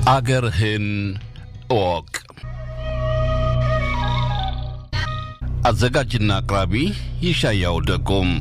አገርህን እወቅ። አዘጋጅና አቅራቢ ይሻያው ደጎም።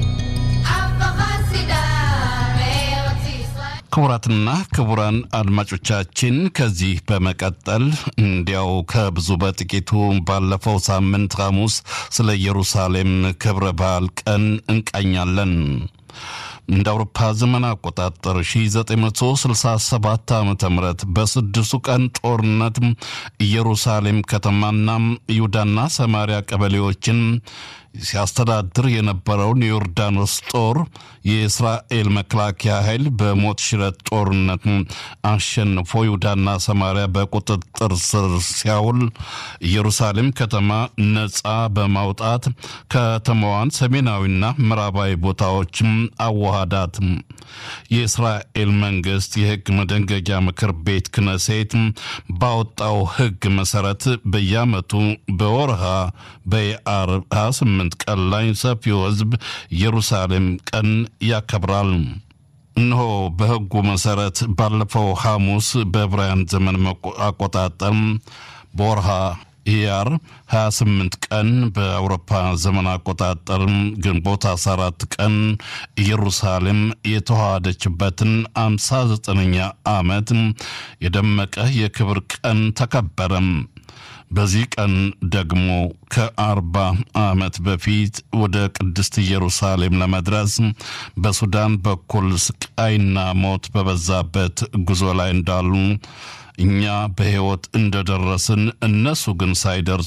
ክቡራትና ክቡራን አድማጮቻችን ከዚህ በመቀጠል እንዲያው ከብዙ በጥቂቱ ባለፈው ሳምንት ሐሙስ ስለ ኢየሩሳሌም ክብረ በዓል ቀን እንቃኛለን። እንደ አውሮፓ ዘመን አቆጣጠር 1967 ዓ ም በስድስቱ ቀን ጦርነት ኢየሩሳሌም ከተማና ይሁዳና ሰማሪያ ቀበሌዎችን ሲያስተዳድር የነበረውን የዮርዳኖስ ጦር የእስራኤል መከላከያ ኃይል በሞት ሽረት ጦርነት አሸንፎ ይሁዳና ሰማሪያ በቁጥጥር ስር ሲያውል ኢየሩሳሌም ከተማ ነፃ በማውጣት ከተማዋን ሰሜናዊና ምዕራባዊ ቦታዎችም አዋሃዳት። የእስራኤል መንግስት የህግ መደንገጊያ ምክር ቤት ክነሴት ባወጣው ህግ መሰረት በየዓመቱ በወርሃ በየአር 28 ቀን ላይ ሰፊው ህዝብ ኢየሩሳሌም ቀን ያከብራል። እነሆ በህጉ መሰረት ባለፈው ሐሙስ በዕብራውያን ዘመን አቆጣጠር በወርሃ ኢያር 28 ቀን በአውሮፓ ዘመን አቆጣጠር ግንቦት 14 ቀን ኢየሩሳሌም የተዋሃደችበትን 59ኛ ዓመት የደመቀ የክብር ቀን ተከበረም። በዚህ ቀን ደግሞ ከአርባ ዓመት በፊት ወደ ቅድስት ኢየሩሳሌም ለመድረስ በሱዳን በኩል ስቃይና ሞት በበዛበት ጉዞ ላይ እንዳሉ እኛ በሕይወት እንደደረስን እነሱ ግን ሳይደርሱ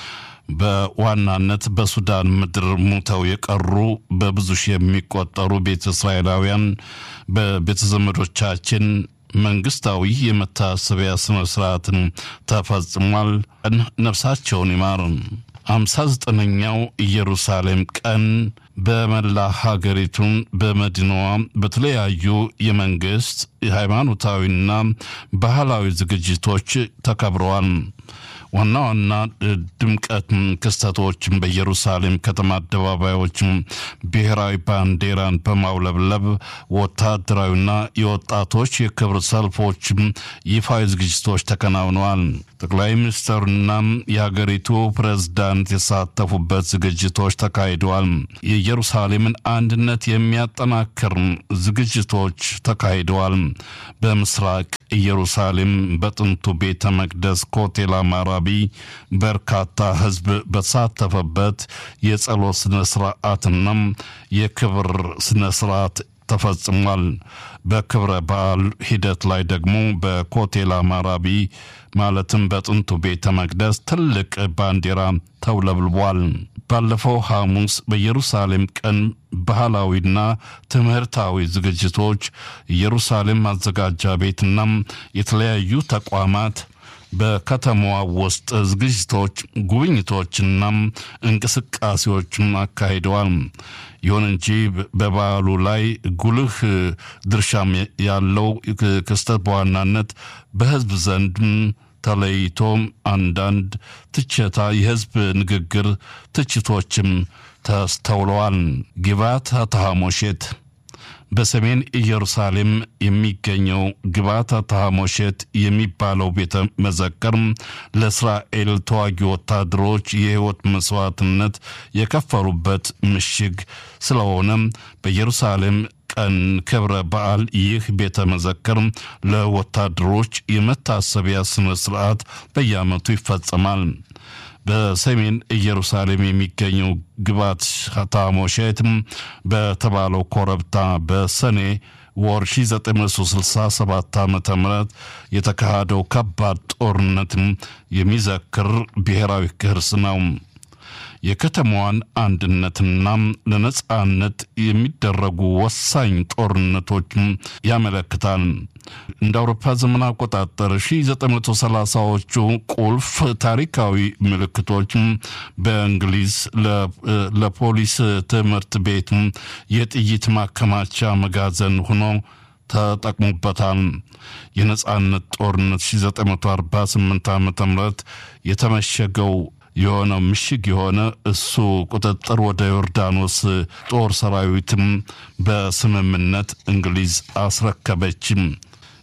በዋናነት በሱዳን ምድር ሙተው የቀሩ በብዙ ሺህ የሚቆጠሩ ቤተ እስራኤላውያን በቤተ ዘመዶቻችን መንግስታዊ የመታሰቢያ ስነ ስርዓትን ተፈጽሟል። ቀን ነፍሳቸውን ይማር። አምሳ ዘጠነኛው ኢየሩሳሌም ቀን በመላ ሀገሪቱን በመዲናዋ በተለያዩ የመንግስት የሃይማኖታዊና ባህላዊ ዝግጅቶች ተከብረዋል። ዋና ዋና ድምቀት ክስተቶችን በኢየሩሳሌም ከተማ አደባባዮች ብሔራዊ ባንዲራን በማውለብለብ ወታደራዊና የወጣቶች የክብር ሰልፎች ይፋዊ ዝግጅቶች ተከናውነዋል። ጠቅላይ ሚኒስትሩና የሀገሪቱ ፕሬዝዳንት የተሳተፉበት ዝግጅቶች ተካሂደዋል። የኢየሩሳሌምን አንድነት የሚያጠናክር ዝግጅቶች ተካሂደዋል። በምስራቅ ኢየሩሳሌም በጥንቱ ቤተ መቅደስ ኮቴል አማራቢ በርካታ ሕዝብ በተሳተፈበት የጸሎት ስነ ስርዓትና የክብር ስነ ስርዓት ተፈጽሟል። በክብረ በዓል ሂደት ላይ ደግሞ በኮቴል አማራቢ ማለትም በጥንቱ ቤተ መቅደስ ትልቅ ባንዲራ ተውለብልቧል። ባለፈው ሐሙስ በኢየሩሳሌም ቀን ባህላዊና ትምህርታዊ ዝግጅቶች ኢየሩሳሌም ማዘጋጃ ቤትና የተለያዩ ተቋማት በከተማዋ ውስጥ ዝግጅቶች፣ ጉብኝቶችና እንቅስቃሴዎችን አካሂደዋል። ይሁን እንጂ በበዓሉ ላይ ጉልህ ድርሻም ያለው ክስተት በዋናነት በሕዝብ ዘንድ ተለይቶ አንዳንድ ትችታ የሕዝብ ንግግር ትችቶችም ተስተውለዋል። ግባት ተሐሞሼት በሰሜን ኢየሩሳሌም የሚገኘው ግባታ ተሐሞሼት የሚባለው ቤተ መዘክር ለእስራኤል ተዋጊ ወታደሮች የሕይወት መስዋዕትነት የከፈሉበት ምሽግ ስለሆነ በኢየሩሳሌም ቀን ክብረ በዓል ይህ ቤተ መዘክር ለወታደሮች የመታሰቢያ ስነ ስርዓት በየዓመቱ ይፈጸማል። በሰሜን ኢየሩሳሌም የሚገኘው ግባት ታሞሼት በተባለው ኮረብታ በሰኔ ወር 1967 ዓ ም የተካሄደው ከባድ ጦርነት የሚዘክር ብሔራዊ ቅርስ ነው። የከተማዋን አንድነትና ለነጻነት የሚደረጉ ወሳኝ ጦርነቶች ያመለክታል። እንደ አውሮፓ ዘመን አቆጣጠር 1930ዎቹ ቁልፍ ታሪካዊ ምልክቶች በእንግሊዝ ለፖሊስ ትምህርት ቤት የጥይት ማከማቻ መጋዘን ሆኖ ተጠቅሞበታል። የነጻነት ጦርነት 1948 ዓ ም የተመሸገው የሆነው ምሽግ የሆነ እሱ ቁጥጥር ወደ ዮርዳኖስ ጦር ሰራዊትም በስምምነት እንግሊዝ አስረከበችም።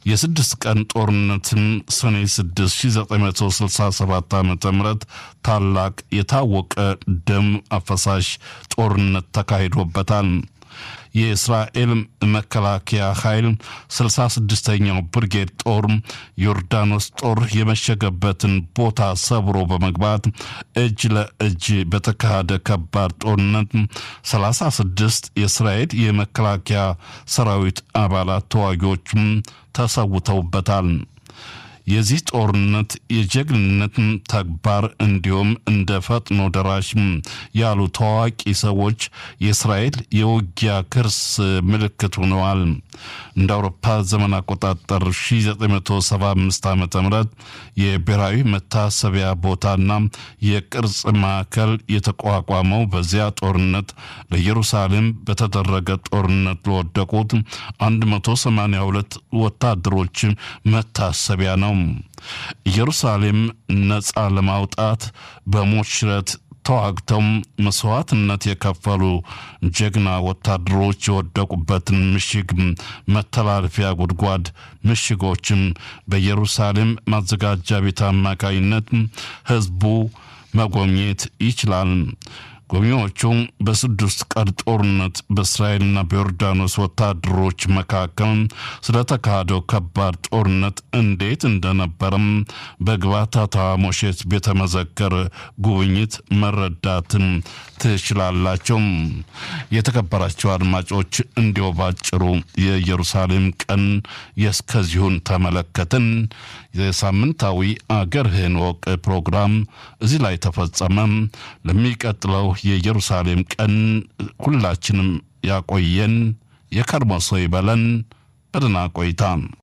የስድስት ቀን ጦርነትም ሰኔ 6 1967 ዓ ም ታላቅ የታወቀ ደም አፈሳሽ ጦርነት ተካሂዶበታል። የእስራኤል መከላከያ ኃይል 66ኛው ብርጌድ ጦር ዮርዳኖስ ጦር የመሸገበትን ቦታ ሰብሮ በመግባት እጅ ለእጅ በተካሄደ ከባድ ጦርነት 36 የእስራኤል የመከላከያ ሰራዊት አባላት ተዋጊዎችም ተሰውተውበታል። የዚህ ጦርነት የጀግንነት ተግባር እንዲሁም እንደ ፈጥኖ ደራሽ ያሉ ታዋቂ ሰዎች የእስራኤል የውጊያ ክርስ ምልክት ሆነዋል። እንደ አውሮፓ ዘመን አቆጣጠር 1975 ዓ ም የብሔራዊ መታሰቢያ ቦታና የቅርጽ ማዕከል የተቋቋመው በዚያ ጦርነት ለኢየሩሳሌም በተደረገ ጦርነት ለወደቁት 182 ወታደሮች መታሰቢያ ነው። ኢየሩሳሌም ነፃ ለማውጣት በሞት ሽረት ተዋግተው መስዋዕትነት የከፈሉ ጀግና ወታደሮች የወደቁበትን ምሽግ መተላለፊያ ጉድጓድ ምሽጎችም በኢየሩሳሌም ማዘጋጃ ቤት አማካይነት ሕዝቡ መጎብኘት ይችላል። ጎብኚዎቹ በስድስት ቀን ጦርነት በእስራኤልና በዮርዳኖስ ወታደሮች መካከል ስለተካሄደው ከባድ ጦርነት እንዴት እንደነበረም በግባታታ ሞሼት ቤተ መዘክር ጉብኝት መረዳትን ትችላላቸው። የተከበራቸው አድማጮች እንዲሁ ባጭሩ የኢየሩሳሌም ቀን የእስከዚሁን ተመለከትን። የሳምንታዊ አገርህን ወቅ ፕሮግራም እዚህ ላይ ተፈጸመ። ለሚቀጥለው የኢየሩሳሌም ቀን ሁላችንም ያቆየን፣ የከርሞ ሰው ይበለን። በደህና ቆይታ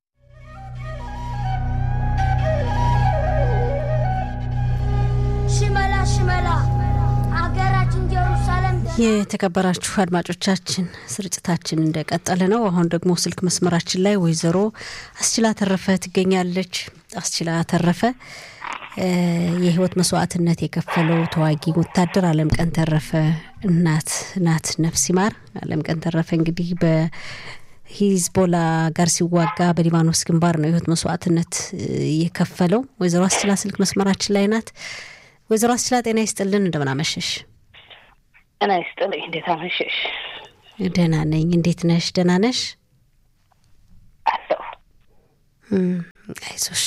ሽመላ ሽመላ አገራችን ኢየሩሳሌም የተከበራችሁ አድማጮቻችን ስርጭታችን እንደቀጠለ ነው። አሁን ደግሞ ስልክ መስመራችን ላይ ወይዘሮ አስችላ ተረፈ ትገኛለች። አስችላ ተረፈ የህይወት መስዋዕትነት የከፈለው ተዋጊ ወታደር አለም ቀን ተረፈ እናት ናት። ነፍስ ይማር። አለም ቀን ተረፈ እንግዲህ በሂዝቦላ ጋር ሲዋጋ በሊባኖስ ግንባር ነው የህይወት መስዋዕትነት የከፈለው። ወይዘሮ አስችላ ስልክ መስመራችን ላይ ናት። ወይዘሮ አስችላ ጤና ይስጥልን፣ እንደምን አመሸሽ? ጤና ይስጥልኝ። እንዴት አመሸሽ? ደህና ነኝ። እንዴት ነሽ? ደህና ነሽ? አለሁ። አይዞሽ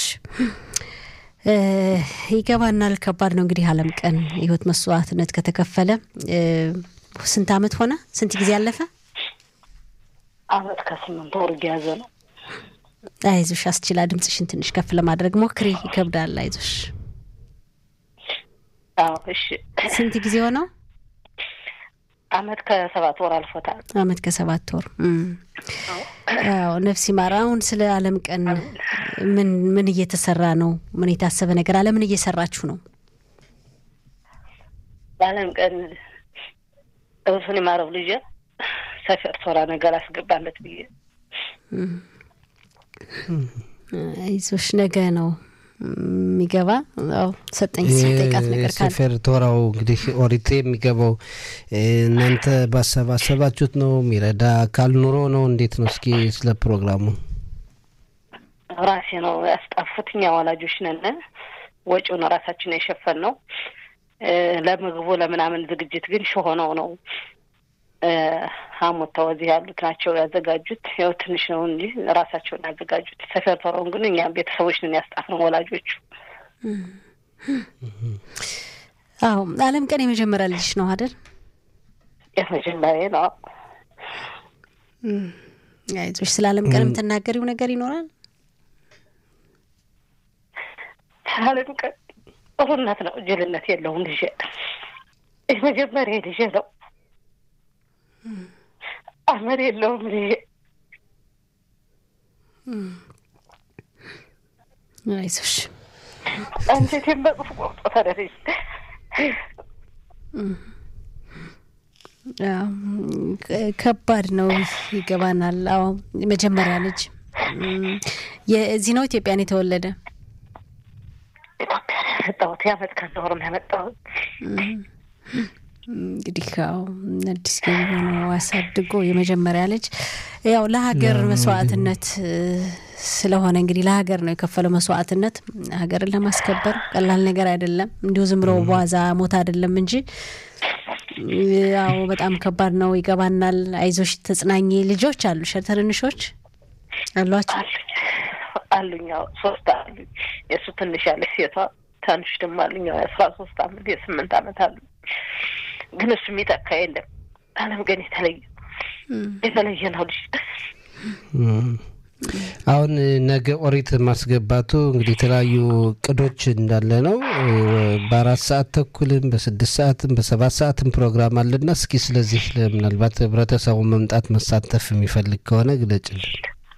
ይገባናል። ከባድ ነው እንግዲህ አለም ቀን የህይወት መስዋዕትነት ከተከፈለ ስንት አመት ሆነ? ስንት ጊዜ አለፈ? አመት ከስምንት ወር እየያዘ ነው። አይዞሽ አስችላ፣ ድምፅሽን ትንሽ ከፍ ለማድረግ ሞክሪ። ይከብዳል። አይዞሽ። አዎ፣ እሺ። ስንት ጊዜ ሆነው? አመት ከሰባት ወር አልፎታል። አመት ከሰባት ወር። አዎ፣ ነፍስ ይማር። አሁን ስለ አለም ቀን ምን ምን እየተሰራ ነው? ምን የታሰበ ነገር አለ? ምን እየሰራችሁ ነው? በአለም ቀን እሱን የማረው ልጄ ሰፈር ቶራ ነገር አስገባለት ብዬ አይዞሽ፣ ነገ ነው የሚገባ ው ሰጠኝ ጠይቃት ነገር ካለ ሰፌር ቶራው እንግዲህ ኦሪት የሚገባው እናንተ ባሰባሰባችሁት ነው? የሚረዳ አካል ኑሮ ነው? እንዴት ነው? እስኪ ስለ ፕሮግራሙ ራሴ ነው ያስጣፉት። እኛ ወላጆች ነን። ወጪውን ራሳችን የሸፈን ነው። ለምግቡ ለምናምን ዝግጅት ግን ሾሆነው ነው ሀሞታው እዚህ ያሉት ናቸው ያዘጋጁት። ያው ትንሽ ነው እንጂ ራሳቸውን ያዘጋጁት። ሰፈር ቶረውን ግን እኛ ቤተሰቦች ነን ያስጣፍ ነው ወላጆቹ። አዎ አለም ቀን የመጀመሪያ ልጅ ነው አይደል? የመጀመሪያ ነው። አይዞሽ። ስለ አለም ቀን የምትናገሪው ነገር ይኖራል? አለም ቀን ጥሩነት ነው፣ ጅልነት የለውም። ልጄ የመጀመሪያ ልጄ ነው። አመር የለውም ልጄ። አይዞሽ። አንጀቴን በጽፍ ቆርጦታል ልጄ። ከባድ ነው፣ ይገባናል። አዎ መጀመሪያ ልጅ የዚህ ነው ኢትዮጵያን የተወለደ ኢትዮጵያ ያመጣሁት የአመት ከአንድ ወር ነው ያመጣሁት። እንግዲህ ያው አዲስ ገቢ ሆኖ አሳድጎ የመጀመሪያ ልጅ ያው ለሀገር መስዋዕትነት ስለሆነ እንግዲህ ለሀገር ነው የከፈለው መስዋዕትነት። ሀገርን ለማስከበር ቀላል ነገር አይደለም። እንዲሁ ዝም ብሎ በዋዛ ሞት አይደለም እንጂ ያው በጣም ከባድ ነው። ይገባናል። አይዞሽ፣ ተጽናኝ። ልጆች አሉሽ? ትንንሾች አሏቸው? አሉኝ። ያው ሶስት አሉኝ። የእሱ ትንሽ ያለ ሴቷ ትንሽ ደግሞ አሉኝ። ያው የአስራ ሶስት አመት የስምንት አመት አሉ። ግን እሱ የሚተካ የለም። አለም ግን የተለየ የተለየ ነው ልጅ አሁን ነገ ኦሪት ማስገባቱ እንግዲህ የተለያዩ እቅዶች እንዳለ ነው። በአራት ሰዓት ተኩልም በስድስት ሰዓትም በሰባት ሰዓትም ፕሮግራም አለና እስኪ ስለዚህ ምናልባት ህብረተሰቡ መምጣት መሳተፍ የሚፈልግ ከሆነ ግለጭልን።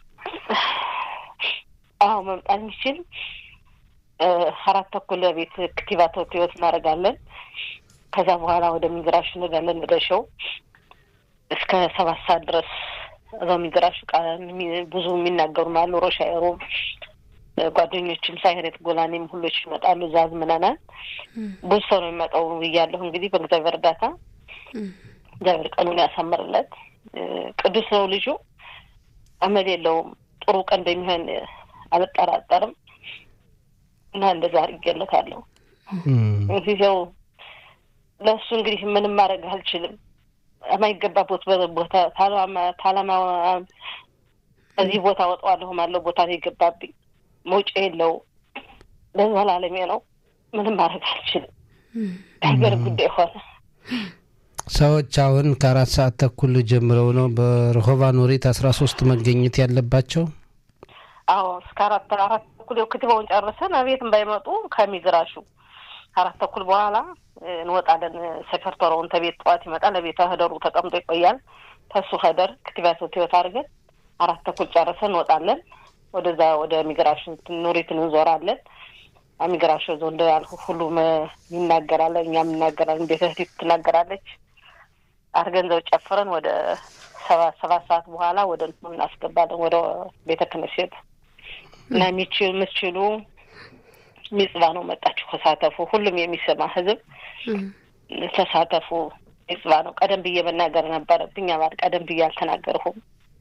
አዎ መምጣት የሚችል አራት ተኩል ቤት ክቲባ ተወትወት እናደርጋለን። ከዛ በኋላ ወደ ሚግራሽ እንሄዳለን። ወደ ሸው እስከ ሰባት ሰዓት ድረስ እዛው ሚግራሽ ብዙ የሚናገሩ አሉ። ሮሻይሮም ጓደኞችም ሳይሬት ጎላኔም ሁሎች ይመጣሉ። እዛ አዝምነናል። ብዙ ሰው ነው የሚመጣው ብያለሁ። እንግዲህ በእግዚአብሔር እርዳታ እግዚአብሔር ቀኑን ያሳምርለት። ቅዱስ ነው ልጁ፣ አመል የለውም። ጥሩ ቀን እንደሚሆን አልጠራጠርም እና እንደዛ አድርጌለታለሁ። እንግዲህ ያው ለእሱ እንግዲህ ምንም ማድረግ አልችልም። የማይገባበት ቦታ ታላማ እዚህ ቦታ ወጣዋለሁ ማለው ቦታ ነው የገባብኝ። መውጫ የለው ለዘላለሜ ነው። ምንም ማድረግ አልችልም። ሀገር ጉዳይ ሆነ። ሰዎች አሁን ከአራት ሰዓት ተኩል ጀምረው ነው በረሆባ ኖሬት አስራ ሶስት መገኘት ያለባቸው። አዎ እስከ አራት አራት ተኩል ክትባውን ጨርሰን አቤትም ባይመጡ ከሚግራሹ አራት ተኩል በኋላ እንወጣለን። ሰፈርተረውን ተቤት ጠዋት ይመጣል። ለቤተ ህደሩ ተቀምጦ ይቆያል። ተሱ ሀደር ክትባት ህይወት አድርገን አራት ተኩል ጨርሰን እንወጣለን። ወደዛ ወደ ሚግራሽን ኑሪትን እንዞራለን። ሚግራሽ ዞ እንደ ያልኩ ሁሉም ይናገራል፣ እኛም እናገራለን። ቤተ ህዲት ትናገራለች። አድርገን ዘው ጨፍረን ወደ ሰባት ሰባት ሰዓት በኋላ ወደ እንትኑ እናስገባለን ወደ ቤተ ክነሴት እና የሚችሉ የምትችሉ ሚጽባ ነው መጣችሁ ተሳተፉ። ሁሉም የሚሰማ ህዝብ ተሳተፉ። ሚጽባ ነው። ቀደም ብዬ መናገር ነበረብኝ። አባል ቀደም ብዬ አልተናገርሁም።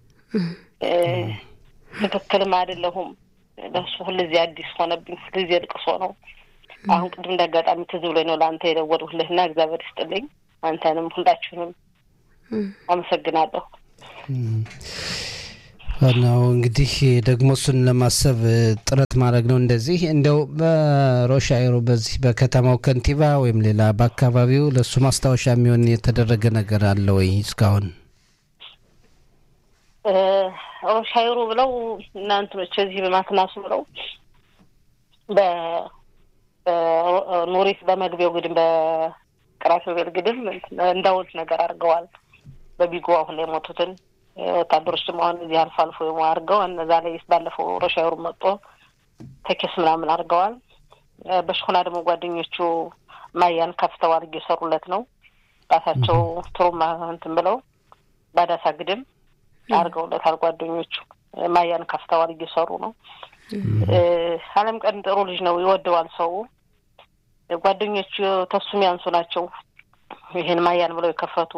ትክክልም አይደለሁም። ለሱ ሁልጊዜ አዲስ ሆነብኝ። ሁልጊዜ ልቅሶ ነው። አሁን ቅድም እንደ አጋጣሚ ትዝ ብሎኝ ነው ለአንተ የደወልሁልህና እግዚአብሔር ይስጥልኝ። አንተንም ሁላችሁንም አመሰግናለሁ። ዋናው እንግዲህ ደግሞ እሱን ለማሰብ ጥረት ማድረግ ነው። እንደዚህ እንደው በሮሻይሮ በዚህ በከተማው ከንቲባ ወይም ሌላ በአካባቢው ለእሱ ማስታወሻ የሚሆን የተደረገ ነገር አለ ወይ እስካሁን? ሮሻይሮ ብለው እናንትኖች እዚህ በማትናሱ ብለው በኖሪት በመግቢያው ግድም በቅራፊቤል ግድም እንዳውልት ነገር አድርገዋል። በቢጎ አሁን የሞቱትን ወታደሮች ደግሞ አሁን እዚህ አልፎ አልፎ አድርገው እነዛ ላይ ባለፈው ሮሻይሩ መጦ ተኬስ ምናምን አድርገዋል። በሽኩና ደግሞ ጓደኞቹ ማያን ከፍተዋል እየሰሩለት ነው። ራሳቸው ትሩማ እንትን ብለው ባዳሳ ግድም አድርገውለታል። ጓደኞቹ ማያን ከፍተዋል እየሰሩ ነው። አለም ቀን ጥሩ ልጅ ነው፣ ይወደዋል ሰው። ጓደኞቹ ተሱም ያንሱ ናቸው ይህን ማያን ብለው የከፈቱ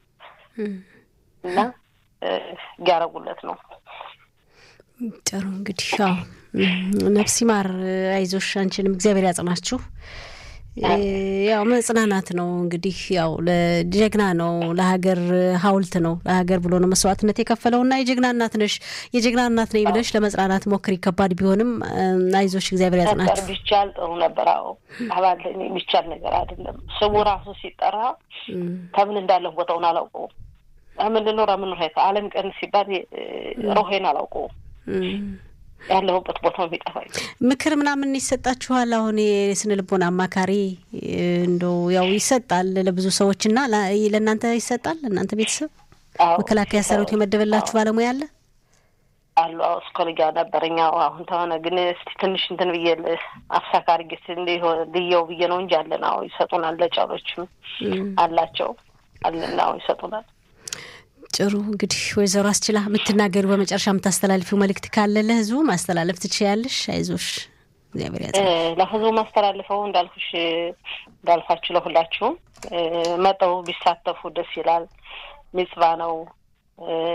እና እያረጉለት ነው። ጥሩ እንግዲህ ያው ነፍስ ይማር፣ አይዞሽ፣ አንቺንም እግዚአብሔር ያጽናችሁ። ያው መጽናናት ነው እንግዲህ ያው ለጀግና ነው፣ ለሀገር ሀውልት ነው፣ ለሀገር ብሎ ነው መስዋዕትነት የከፈለውና የጀግና እናት ነሽ። የጀግና እናት ነኝ ብለሽ ለመጽናናት ሞክሪ። ከባድ ቢሆንም አይዞሽ፣ እግዚአብሔር ያጽናችሁ። ቢቻል ጥሩ ነበር። አዎ አባል የሚቻል ነገር አይደለም። ስሙ ራሱ ሲጠራ ከምን እንዳለሁ ቦታውን አላውቀውም። ምንድን ነው ረምን ሄተ አለም ቀን ሲባል ሮሄን አላውቀውም። ያለሁበት ቦታ የሚጠፋኝ ምክር ምናምን ይሰጣችኋል? አሁን የስነ ልቦና አማካሪ እንደው ያው ይሰጣል ለብዙ ሰዎች እና ለእናንተ ይሰጣል? ለእናንተ ቤተሰብ መከላከያ ሰራዊት የመደበላችሁ ባለሙያ አለ አሉ? አዎ እስኮልጃ ነበረኛ አሁን ተሆነ ግን እስቲ ትንሽ እንትን ብዬ አፍሳካ አድርጌ ልየው ብዬ ነው እንጂ አለን። አዎ ይሰጡናል። ለጫሎችም አላቸው አለን። አዎ ይሰጡናል። ጥሩ እንግዲህ ወይዘሮ አስችላ የምትናገሩ በመጨረሻ የምታስተላልፊው መልእክት ካለ ለህዝቡ ማስተላለፍ ትችያለሽ። አይዞሽ እግዚአብሔር ያጽ ለህዝቡ ማስተላልፈው እንዳልኩሽ እንዳልኳችሁ ለሁላችሁም መጠው ቢሳተፉ ደስ ይላል። ሚጽባ ነው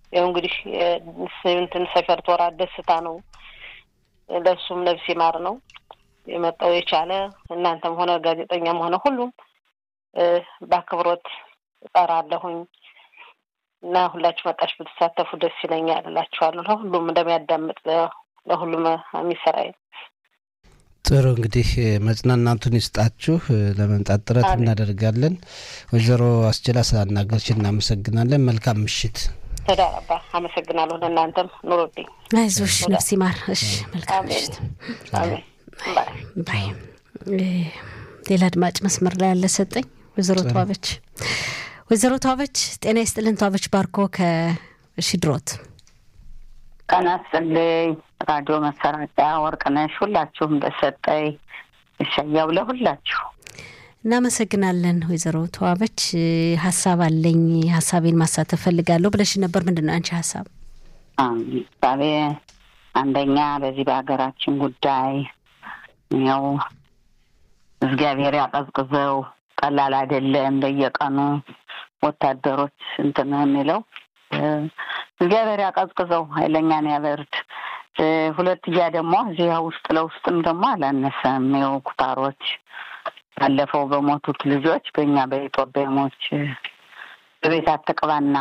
ያው እንግዲህ እንትን ሰፈር ቶራ ደስታ ነው። ለሱም ነፍስ ይማር ነው የመጣው የቻለ እናንተም ሆነ ጋዜጠኛም ሆነ ሁሉም በአክብሮት እጠራለሁኝ እና ሁላችሁ መጣች ብትሳተፉ ደስ ይለኛል እላችኋለሁ። ለሁሉም እንደሚያዳምጥ ለሁሉም የሚሰራይ ጥሩ እንግዲህ መጽናናቱን ይስጣችሁ። ለመምጣት ጥረት እናደርጋለን። ወይዘሮ አስችላ ስላናገርሽ እናመሰግናለን። መልካም ምሽት። ተዳረባ አመሰግናለሁ። ለእናንተም ኑሮልኝ። አይዞሽ፣ ነፍስ ይማር። እሺ፣ መልካም ምሽት። አሜን። ባይ። ሌላ አድማጭ መስመር ላይ ያለ ሰጠኝ። ወይዘሮ ተዋበች ወይዘሮ ተዋበች ጤና ይስጥልን። ተዋበች ባርኮ ከሽድሮት ቀና ስልኝ ራዲዮ መሰራጫ ወርቅነሽ ሁላችሁም በሰጠኝ እሸያው ለሁላችሁ እናመሰግናለን። ወይዘሮ ተዋበች ሀሳብ አለኝ ሀሳቤን ማሳተፍ ፈልጋለሁ ብለሽ ነበር። ምንድን ነው አንቺ ሀሳብ? ሀሳቤ አንደኛ በዚህ በሀገራችን ጉዳይ ያው እግዚአብሔር ያቀዝቅዘው ቀላል አይደለም። በየቀኑ ወታደሮች እንትን የሚለው እግዚአብሔር ያቀዝቅዘው ኃይለኛን ያበርድ። ሁለትያ ደግሞ እዚያ ውስጥ ለውስጥም ደግሞ አላነሰም። ይኸው ኩታሮች ባለፈው በሞቱት ልጆች በእኛ በኢትዮጵያሞች በቤት አትቅባና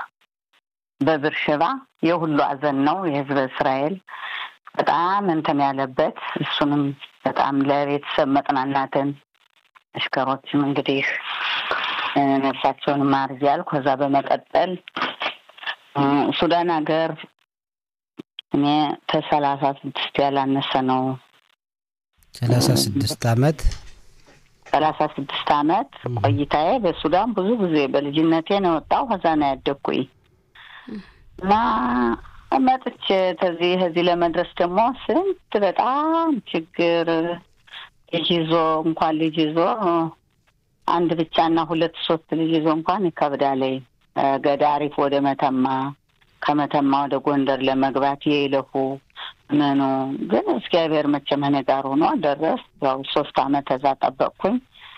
በብርሽባ የሁሉ አዘን ነው የህዝበ እስራኤል በጣም እንትን ያለበት እሱንም በጣም ለቤተሰብ መጽናናትን አሽከሮችም እንግዲህ ነፍሳቸውን ማር እያልኩ ከዛ በመቀጠል ሱዳን ሀገር እኔ ከሰላሳ ስድስት ያላነሰ ነው። ሰላሳ ስድስት አመት ሰላሳ ስድስት አመት ቆይታዬ በሱዳን ብዙ ጊዜ በልጅነቴ ነው የወጣው። ከዛ ነው ያደግኩኝ እና መጥቼ ከዚህ ከዚህ ለመድረስ ደግሞ ስንት በጣም ችግር ልጅ ይዞ እንኳን ልጅ ይዞ አንድ ብቻና ሁለት ሶስት ልጅ ይዞ እንኳን ይከብዳል። ገዳሪፍ ወደ መተማ ከመተማ ወደ ጎንደር ለመግባት የይለፉ ምኑ ግን እግዚአብሔር መቼም እኔ ጋር ሆኖ ደረስ። ያው ሶስት አመት ተዛ ጠበቅኩኝ።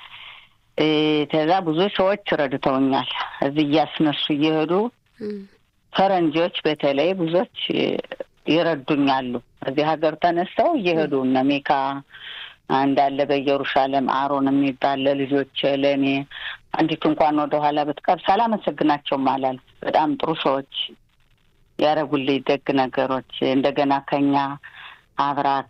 ተዛ ብዙ ሰዎች ረድተውኛል። እዚህ እያስነሱ እየሄዱ ፈረንጆች በተለይ ብዙዎች ይረዱኛሉ። እዚህ ሀገር ተነስተው እየሄዱ እነ ሜካ እንዳለ በኢየሩሳሌም አሮን የሚባል ለልጆች ለእኔ አንዲቱ እንኳን ወደኋላ ብትቀር ሳላመሰግናቸውም አላልፍ። በጣም ጥሩ ሰዎች ያደረጉልኝ ደግ ነገሮች እንደገና ከኛ አብራክ